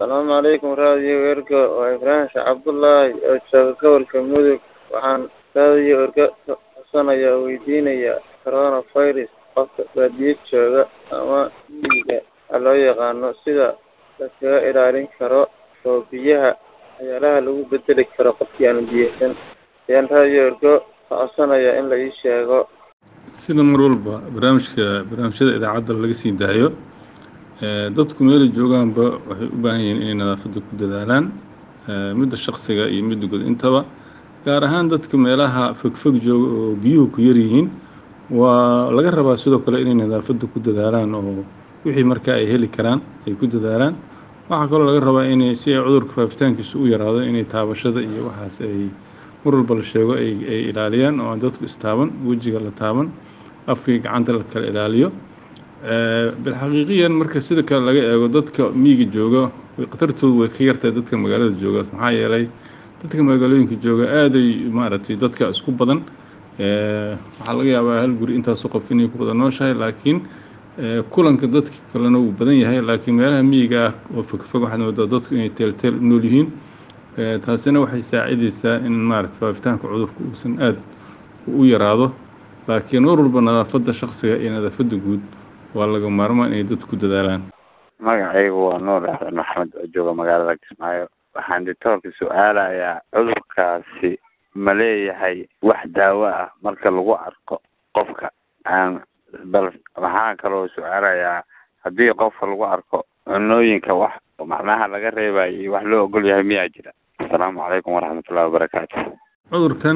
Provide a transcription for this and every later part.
asalaamu calaykum raadiyo erga waa ibraahim sheekh cabdullaahi oo jooga gobolka mudug waxaan raadiyo erga codsanaya oo weydiinaya coronavirus qofka baadiyo jooga ama miyiga waxaa loo yaqaano sida laskaga ilaalin karo oo biyaha waxyaalaha lagu bedeli karo qofkii aan biyeysan ayaan raadiyo ergo ka codsanaya in la ii sheego sida mar walba barnaamijka barnaamijyada idaacadda laga sii daayo dadku meelay joogaanba waxay u baahan yihiin inay nadaafadda ku dadaalaan midda shaksiga iyo midda guud intaba gaar ahaan dadka meelaha fogfog jooga oo biyuhu ku yar yihiin waa laga rabaa sidoo kale inay nadaafadda ku dadaalaan oo wixii markaa ay heli karaan ay ku dadaalaan waxaa kaloo laga rabaa inay si ay cudurka faafitaankiisa u yaraado inay taabashada iyo waxaas ay mar walba la sheego ay ay ilaaliyaan oo aan dadku istaaban wejiga la taaban afkii gacanta la kala ilaaliyo bilxaqiiqiyan marka sida kale laga eego dadka miyiga jooga khatartoodu way ka yartahay dadka magaalada jooga maxaa yeelay dadka magaalooyinka jooga aaday maaragtay dadka isku badan waxaa laga yaabaa hal guri intaasoo qof inay ku wada nooshahay laakiin kulanka dadka kalena wuu badan yahay laakiin meelaha miyiga ah oo fogfog waxaad moodaa dadku inay teelteel u nool yihiin taasina waxay saacidaysaa in maaragtay faafitaanka cudurka uusan aad u yaraado laakiin mar walba nadaafadda shaksiga iyo nadaafadda guud waa laga maarmaan inay dadku ku dadaalaan magacaygu waa nuur axmed maxamed oo jooga magaalada kismaayo waxaan dictoorka su-aalayaa cudurkaasi ma leeyahay wax daawo ah marka lagu arko qofka aan bal waxaan kaloo su-aalayaa haddii qofka lagu arko cunooyinka wax macnaha laga reebayo iyo wax loo ogol yahay miyaa jira asalaamu calaykum waraxmatullahi wabarakaatu cudurkan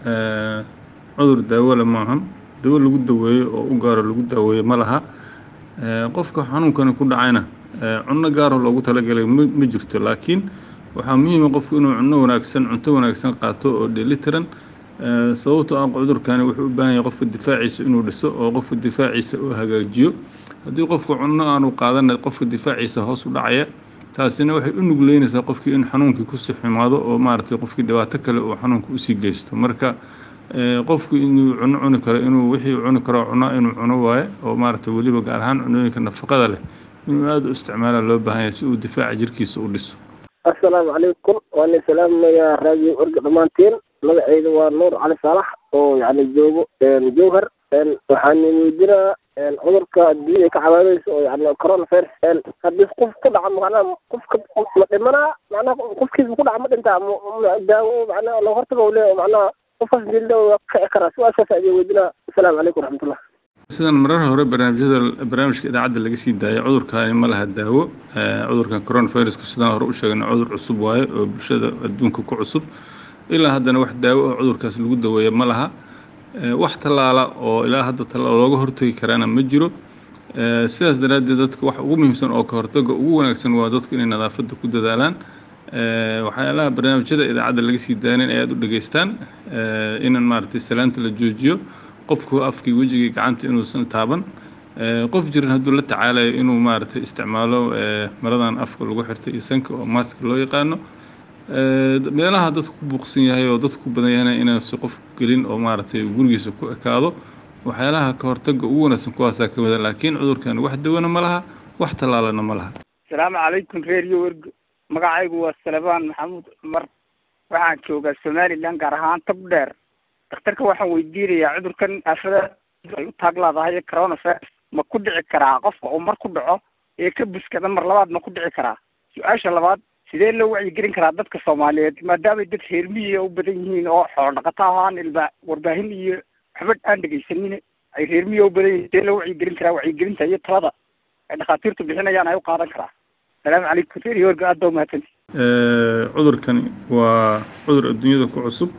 cudur daawole maahan dawo lagu daweeyo oo u gaaro lagu daaweeyo ma laha qofka xanuunkani ku dhacayna cunno gaaroo loogu talagalay ma jirto laakiin waxaa muhiima qofku inuu cunno wanaagsan cunto wanaagsan qaato oo dheelitiran sababtoo ah cudurkani wuxuu u baahan yahay qofka difaaciisa inuu dhiso oo qofka difaaciisa uu hagaajiyo haddii qofka cunno aanu qaadana qofka difaaciisa hoos u dhacaya taasina waxay u nugleynaysaa qofkii in xanuunkii kusii xumaado oo maaragtay qofkii dhibaato kale uu xanuunka usii geysto marka qofku inuu cuno cuni karo inuu wixii cuni karo cunaa inuu cuno waaye oo maaragtay weliba gaar ahaan cunooyinka nafaqada leh inuu aada u isticmaala loo baahan yahay si uu difaaca jirkiisa u dhiso assalaamu calaykum waan idin salaamayaa raadiyo orga dhammaantiin magacayda waa nuur cali saalax oo yani joogo jowhar waxaan weydinaa cudurka adduunya ay ka cabaadayso oo yani coronavirus haddii qof ku dhaca macnaha qofka ma dhimanaa macnaha qofkiisa ku dhaca ma dhintaa daawo macnaha loo hortago le macnaha qofkaas dilda waa kici karaa su-aashaas ayaan weydinaa assalaamu calaykum waraxmatullah sidan marar hore barnaamijyada barnaamijka idaacadda laga sii daayay cudurkaani ma laha daawo cudurkan coronaviruska sidaan hore u sheegna cudur cusub waaye oo bulshada adduunka ku cusub ilaa haddana wax daawo oo cudurkaas lagu daweeya ma laha wax tallaala oo ilaa hadda tallaal looga hortagi karaana ma jiro sidaas daraaddeed dadka wax ugu muhiimsan oo ka hortaga ugu wanaagsan waa dadku inay nadaafadda ku dadaalaan waxyaalaha barnaamijyada idaacadda laga sii daayana in ay aada u dhegeystaan inan maaragtay salaanta la joojiyo qofku afkii wejigii gacanta inuusan taaban qof jiran hadduu la tacaalayo inuu maaragtay isticmaalo maradan afka lagu xirtay iyo sanka oo maaska loo yaqaano meelaha dadku ku buuqsan yahay oo dadku ku badan yahayna inaansi qof gelin oo maaragtay gurigiisa ku ekaado waxyaalaha ka hortaga ugu wanaagsan kuwaasaa ka mida laakiin cudurkan wax dawana ma laha wax tallaalana ma laha asalaamu calaykum reeriyo wergo magacaygu waa salebaan maxamuud cumar waxaan joogaa somalilan gaar ahaan tag dheer daktarka waxaan weydiinayaa cudurkan aafada ay u taag leedahay coronavirus ma ku dhici karaa qofka uu mar ku dhaco ee ka buskada mar labaad ma ku dhici karaa su-aasha labaad sidee loo wacyigelin karaa dadka soomaaliyeed maadaamay dad reermiyiga u badan yihiin oo xoolo dhaqato ahaan ilba warbaahin iyo waxba aan dhegaysanin ay reermiyiga u badan yihiin sidee loo wacyigelin karaa wacyigelinta iyo talada ay dhakhaatiirtu bixinayaan ay u qaadan karaa asalaamu calaykum reeriyo warga aad baa umahadsanti cudurkani waa cudur adduunyada ku cusub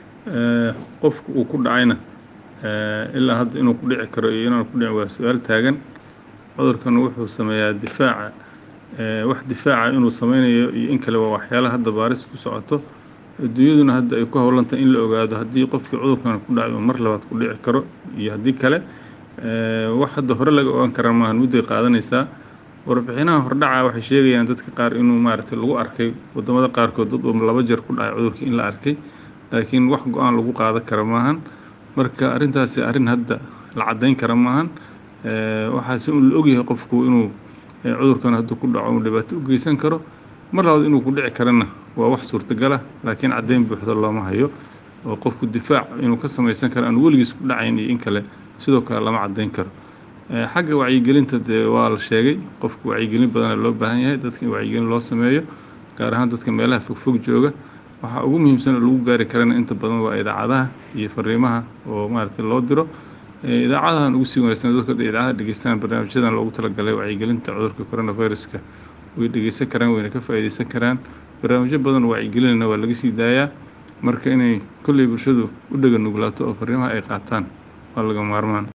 qofka uu ku dhacayna ilaa hadda inuu ku dhici karo iyo inaan ku dhicin waa su-aal taagan cudurkan wuxuu sameeyaa difaaca wax difaaca inuu sameynayo iyo in kale waa waxyaalaha hadda baaris ku socoto adduunyaduna hadda ay ku howlantahay in la ogaado haddii qofkii cudurkan ku dhacay uu mar labaad ku dhici karo iyo haddii kale wax hadda hore laga ogaan karaa maahan mudday qaadanaysaa warbixinaha hordhaca waxay sheegayaan dadka qaar inuu maaragtay lagu arkay wadamada qaarkood dad uu laba jeer ku dhacay cudurkii in la arkay laakiin wax go-aan lagu qaadan kara maahan marka arrintaasi arrin hadda la caddayn kara maahan waxaase un la ogyahay qofku inuu cudurkan hadduu ku dhaco uu dhibaato u geysan karo mar labaad inuu ku dhici karana waa wax suurtagala laakiin caddayn buuxda looma hayo oo qofku difaac inuu ka samaysan karo aan weligiis ku dhacayn iyo in kale sidoo kale lama caddayn karo xagga wacyigelinta dee waa la sheegay qofku wacyigelin badana loo baahan yahay dadka in wacyigelin loo sameeyo gaar ahaan dadka meelaha fogfog jooga waxaa ugu muhiimsan oo lagu gaari karana inta badan waa idaacadaha iyo fariimaha oo maaragtay loo diro idaacadahan ugu sii wanaagsan dadka idaacadaha dhegeystaan barnaamijyadan loogu talagalay wacyigelinta cudurka coronaviruska way dhegeysan karaan wayna ka faa'iideysan karaan barnaamijyo badan oo wacyigelinana waa laga sii daayaa marka inay kolley bulshadu u dhega nuglaato oo fariimaha ay qaataan waa laga maarmaan